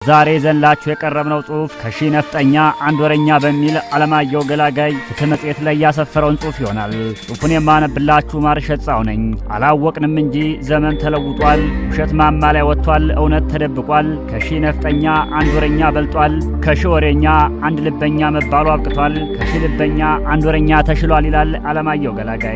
ዛሬ ዘንላችሁ የቀረብነው ጽሑፍ ከሺህ ነፍጠኛ አንድ ወረኛ በሚል አለማየሁ ገላጋይ ፍትህ መጽሔት ላይ ያሰፈረውን ጽሑፍ ይሆናል። ጽሑፉን የማነብላችሁ ማርሸት ጻው ነኝ። አላወቅንም እንጂ ዘመን ተለውጧል። ውሸት ማማ ላይ ወጥቷል፣ እውነት ተደብቋል። ከሺህ ነፍጠኛ አንድ ወረኛ በልጧል። ከሺህ ወሬኛ አንድ ልበኛ መባሉ አብቅቷል። ከሺህ ልበኛ አንድ ወረኛ ተሽሏል ይላል አለማየሁ ገላጋይ።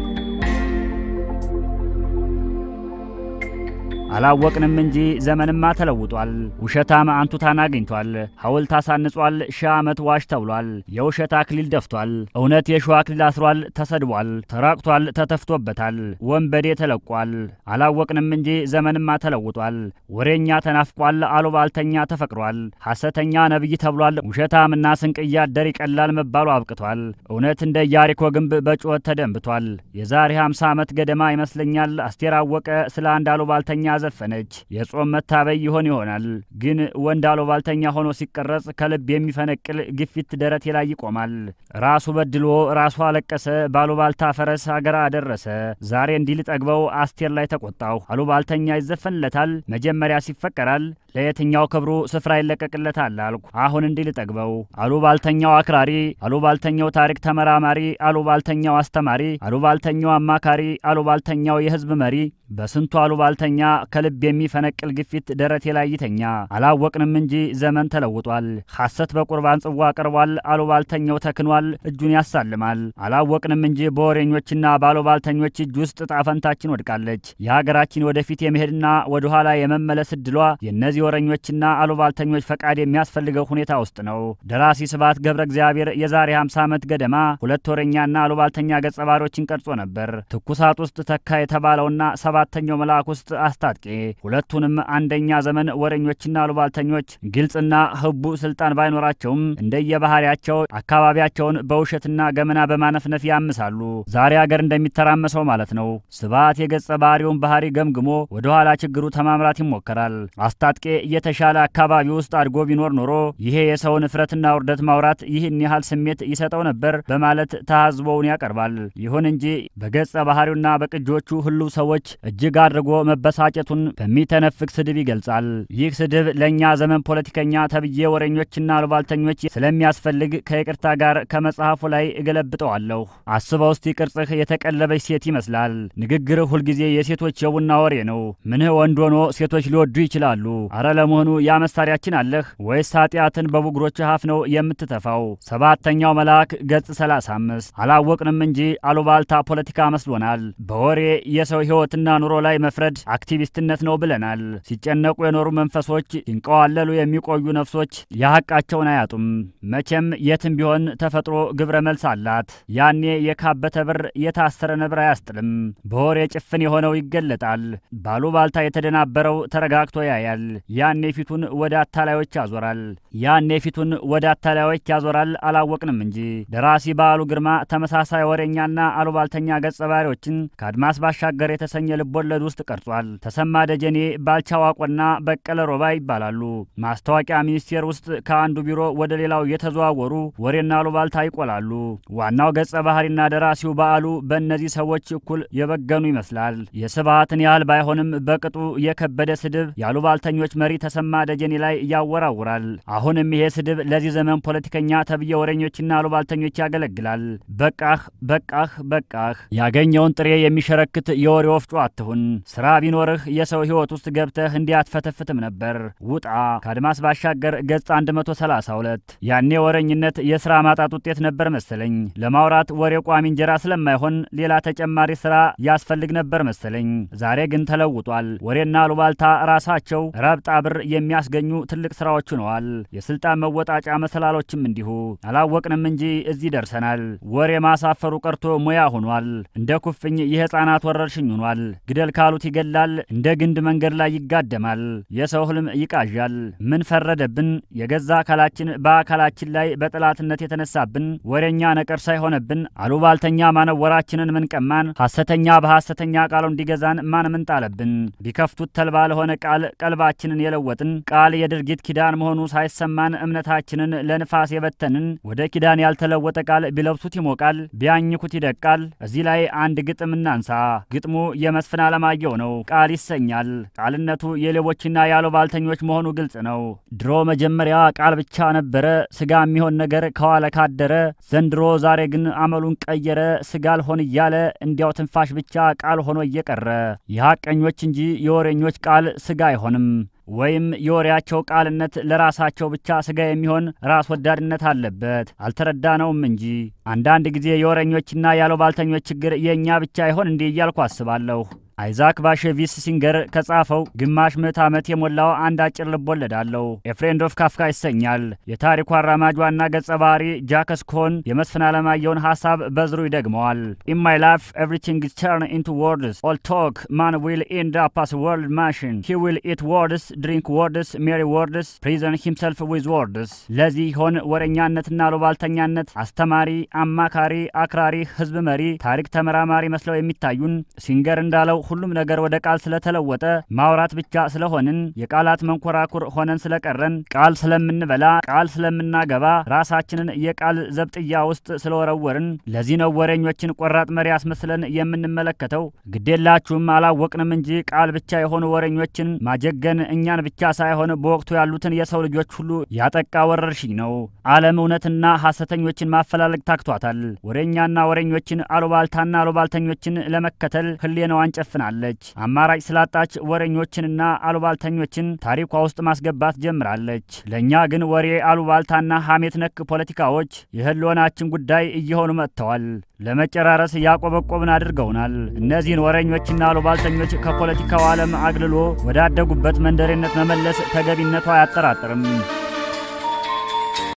አላወቅንም እንጂ ዘመንማ ተለውጧል። ውሸታም አንቱታን አግኝቷል። ሐውልት አሳንጿል። ሺህ ዓመት ዋሽ ተብሏል። የውሸት አክሊል ደፍቷል። እውነት የሸዋ አክሊል አስሯል። ተሰድቧል፣ ተራቅቷል፣ ተተፍቶበታል። ወንበዴ ተለቋል። አላወቅንም እንጂ ዘመንማ ተለውጧል። ወሬኛ ተናፍቋል። አሉባልተኛ ተፈቅሯል። ሐሰተኛ ነቢይ ተብሏል። ውሸታምና ስንቅ እያደር ይቀላል መባሉ አብቅቷል። እውነት እንደ ኢያሪኮ ግንብ በጩኸት ተደንብቷል። የዛሬ 50 ዓመት ገደማ ይመስለኛል አስቴር አወቀ ስለ አንድ አሉባልተኛ ዘፈነች። የጾም መታበይ ይሆን ይሆናል ግን ወንድ አሉባልተኛ ሆኖ ሲቀረጽ ከልብ የሚፈነቅል ግፊት ደረቴ ላይ ይቆማል። ራሱ በድሎ ራሱ አለቀሰ። ባሉባልታ ፈረስ አገር አደረሰ። ዛሬ እንዲህ ልጠግበው አስቴር ላይ ተቆጣሁ። አሉባልተኛ ይዘፈንለታል፣ መጀመሪያ ሲፈቀራል። ለየትኛው ክብሩ ስፍራ ይለቀቅለታል አልኩ። አሁን እንዲህ ልጠግበው። አሉባልተኛው አክራሪ፣ አሉባልተኛው ታሪክ ተመራማሪ፣ አሉባልተኛው አስተማሪ፣ አሉባልተኛው አማካሪ፣ አሉባልተኛው የህዝብ መሪ በስንቱ አሉባልተኛ ከልብ የሚፈነቅል ግፊት ደረቴ ላይ ይተኛ። አላወቅንም እንጂ ዘመን ተለውጧል። ሐሰት በቁርባን ጽዋ ቀርቧል። አሉባልተኛው ተክኗል፣ እጁን ያሳልማል። አላወቅንም እንጂ በወሬኞችና በአሉባልተኞች እጅ ውስጥ ጣፈንታችን ወድቃለች። የሀገራችን ወደፊት የመሄድና ወደኋላ የመመለስ እድሏ የእነዚህ ወሬኞችና አሉባልተኞች ፈቃድ የሚያስፈልገው ሁኔታ ውስጥ ነው። ደራሲ ስብሐት ገብረ እግዚአብሔር የዛሬ 50 ዓመት ገደማ ሁለት ወሬኛና አሉባልተኛ ገጸ ባህሪዎችን ቀርጾ ነበር። ትኩሳት ውስጥ ተካ የተባለውና ሰባተኛው መልአክ ውስጥ አስታጥቄ ሁለቱንም አንደኛ ዘመን ወሬኞችና አሉባልተኞች ግልጽና ህቡ ስልጣን ባይኖራቸውም እንደየባህሪያቸው አካባቢያቸውን በውሸትና ገመና በማነፍነፍ ያምሳሉ። ዛሬ አገር እንደሚተራመሰው ማለት ነው። ስብሐት የገጸ ባህሪውን ባህሪ ገምግሞ ወደኋላ ችግሩ ተማምራት ይሞከራል። አስታጥቄ የተሻለ አካባቢ ውስጥ አድጎ ቢኖር ኖሮ ይሄ የሰውን እፍረትና ውርደት ማውራት ይህን ያህል ስሜት ይሰጠው ነበር በማለት ተሃዝቦውን ያቀርባል። ይሁን እንጂ በገጸ ባህሪውና በቅጆቹ ህልው ሰዎች እጅግ አድርጎ መበሳጨቱን በሚተነፍቅ ስድብ ይገልጻል። ይህ ስድብ ለእኛ ዘመን ፖለቲከኛ ተብዬ ወሬኞችና አሉባልተኞች ስለሚያስፈልግ ከይቅርታ ጋር ከመጽሐፉ ላይ እገለብጠዋለሁ። አስበው እስቲ ቅርጽህ የተቀለበች ሴት ይመስላል። ንግግርህ ሁልጊዜ የሴቶች የቡና ወሬ ነው። ምንህ ወንድ ሆኖ ሴቶች ሊወዱ ይችላሉ። አረ ለመሆኑ ያ መሳሪያችን አለህ ወይስ ኃጢአትን በቡግሮች አፍ ነው የምትተፋው? ሰባተኛው መልአክ ገጽ 35 አላወቅንም እንጂ አሉባልታ ፖለቲካ መስሎናል። በወሬ የሰው ሕይወትና ኑሮ ላይ መፍረድ አክቲቪስትነት ነው ብለናል። ሲጨነቁ የኖሩ መንፈሶች፣ ሲንቀዋለሉ የሚቆዩ ነፍሶች የሐቃቸውን አያጡም። መቼም የትም ቢሆን ተፈጥሮ ግብረ መልስ አላት። ያኔ የካበተ ብር የታሰረ ነብር አያስጥልም። በወሬ ጭፍን የሆነው ይገለጣል። ባሉባልታ የተደናበረው ተረጋግቶ ያያል። ያኔ ፊቱን ወደ አታላዮች ያዞራል። ያኔ ፊቱን ወደ አታላዮች ያዞራል። አላወቅንም እንጂ ደራሲ በዓሉ ግርማ ተመሳሳይ ወሬኛና አሉባልተኛ ገጸ ባህሪዎችን ከአድማስ ባሻገር የተሰኘ ልቦለድ ውስጥ ቀርጿል። ተሰማ ደጀኔ፣ ባልቻ ዋቆና በቀለ ሮባ ይባላሉ። ማስታወቂያ ሚኒስቴር ውስጥ ከአንዱ ቢሮ ወደ ሌላው የተዘዋወሩ ወሬና አሉባልታ ይቆላሉ። ዋናው ገጸ ባህሪና ደራሲው በዓሉ በእነዚህ ሰዎች እኩል የበገኑ ይመስላል። የስብሐትን ያህል ባይሆንም በቅጡ የከበደ ስድብ የአሉባልተኞች መሪ ተሰማ ደጀኔ ላይ ያወራውራል። አሁንም ይሄ ስድብ ለዚህ ዘመን ፖለቲከኛ ተብዬ ወሬኞችና አሉባልተኞች ያገለግላል። በቃህ በቃህ በቃህ ያገኘውን ጥሬ የሚሸረክት የወሬ ወፍጮ አትሁን። ስራ ቢኖርህ የሰው ሕይወት ውስጥ ገብተህ እንዲህ አትፈተፍትም ነበር። ውጣ። ከአድማስ ባሻገር ገጽ 132 ያኔ ወረኝነት የስራ ማጣት ውጤት ነበር መሰለኝ። ለማውራት ወሬ ቋሚ እንጀራ ስለማይሆን ሌላ ተጨማሪ ስራ ያስፈልግ ነበር መሰለኝ። ዛሬ ግን ተለውጧል። ወሬና አሉባልታ ራሳቸው ረብጣ ብር የሚያስገኙ ትልቅ ስራዎች ሆነዋል። የስልጣን መወጣጫ መሰላሎችም እንዲሁ። አላወቅንም እንጂ እዚህ ደርሰናል። ወሬ ማሳፈሩ ቀርቶ ሙያ ሆኗል። እንደ ኩፍኝ የህፃናት ወረርሽኝ ሆኗል። ግደል ካሉት ይገላል። እንደ ግንድ መንገድ ላይ ይጋደማል። የሰው ህልም ይቃዣል። ምን ፈረደብን? የገዛ አካላችን በአካላችን ላይ በጠላትነት የተነሳብን ወሬኛ ነቀርሳ የሆነብን አሉባልተኛ ማነወራችንን ምን ቀማን? ሐሰተኛ በሐሰተኛ ቃሉ እንዲገዛን ማን ምን ጣለብን? ቢከፍቱት ተልባ ለሆነ ቃል ቀልባችንን የለወጥን ቃል የድርጊት ኪዳን መሆኑ ሳይሰማን እምነታችንን ለንፋስ የበተንን ወደ ኪዳን ያልተለወጠ ቃል ቢለብሱት ይሞቃል፣ ቢያኝኩት ይደቃል። እዚህ ላይ አንድ ግጥም እናንሳ። ግጥሙ የመስፍን አለማየሁ ነው። ቃል ይሰ ያሰኛል። ቃልነቱ የሌቦችና ያሉባልተኞች መሆኑ ግልጽ ነው። ድሮ መጀመሪያ ቃል ብቻ ነበረ ስጋ የሚሆን ነገር ከዋለ ካደረ። ዘንድሮ ዛሬ ግን አመሉን ቀየረ። ስጋ አልሆን እያለ እንዲያው ትንፋሽ ብቻ ቃል ሆኖ እየቀረ የሐቀኞች እንጂ የወሬኞች ቃል ስጋ አይሆንም። ወይም የወሬያቸው ቃልነት ለራሳቸው ብቻ ስጋ የሚሆን ራስ ወዳድነት አለበት። አልተረዳነውም እንጂ አንዳንድ ጊዜ የወሬኞችና ያሉባልተኞች ችግር የእኛ ብቻ ይሆን እንዲህ እያልኩ አስባለሁ። አይዛክ ባሼቪስ ሲንገር ከጻፈው ግማሽ ምዕት ዓመት የሞላው አንድ አጭር ልቦለድ አለው። ኤፍሬንድ ኦፍ ካፍካ ይሰኛል። የታሪኩ አራማጅ ዋና ገጸ ባህሪ ጃክስ ኮን የመስፍን አለማየሁን ሀሳብ በዝሩ ይደግመዋል። ኢን ማይ ላይፍ ኤቭሪቲንግ ኢዝ ተርን ኢንቱ ወርድስ ኦል ቶክ ማን ዊል ኢንድ አፕ አስ ወርልድ ማሽን ሂ ዊል ኢት ወርድስ ድሪንክ ወርድስ ሜሪ ወርድስ ፕሪዘን ሂምሰልፍ ዊዝ ወርድስ። ለዚህ ይሆን ወረኛነትና ሉባልተኛነት አስተማሪ፣ አማካሪ፣ አክራሪ፣ ህዝብ መሪ፣ ታሪክ ተመራማሪ መስለው የሚታዩን ሲንገር እንዳለው ሁሉም ነገር ወደ ቃል ስለተለወጠ ማውራት ብቻ ስለሆንን የቃላት መንኮራኩር ሆነን ስለቀረን ቃል ስለምንበላ ቃል ስለምናገባ ራሳችንን የቃል ዘብጥያ ውስጥ ስለወረወርን ለዚህ ነው ወሬኞችን ቆራጥ መሪ አስመስለን የምንመለከተው። ግዴላችሁም አላወቅንም እንጂ ቃል ብቻ የሆኑ ወሬኞችን ማጀገን እኛን ብቻ ሳይሆን በወቅቱ ያሉትን የሰው ልጆች ሁሉ ያጠቃ ወረርሽኝ ነው። ዓለም እውነትና ሐሰተኞችን ማፈላለግ ታክቷታል። ወሬኛና ወሬኞችን አሉባልታና አሉባልተኞችን ለመከተል ህሌናዋን ጨፍናለች። አማራጭ ስላጣች ወሬኞችንና አሉባልተኞችን ታሪኳ ውስጥ ማስገባት ጀምራለች። ለእኛ ግን ወሬ፣ አሉባልታና ሐሜት ነክ ፖለቲካዎች የህልውናችን ጉዳይ እየሆኑ መጥተዋል። ለመጨራረስ ያቆበቆብን አድርገውናል። እነዚህን ወሬኞችና አሉባልተኞች ከፖለቲካው ዓለም አግልሎ ወዳደጉበት መንደሬነት መመለስ ተገቢነቱ አያጠራጥርም።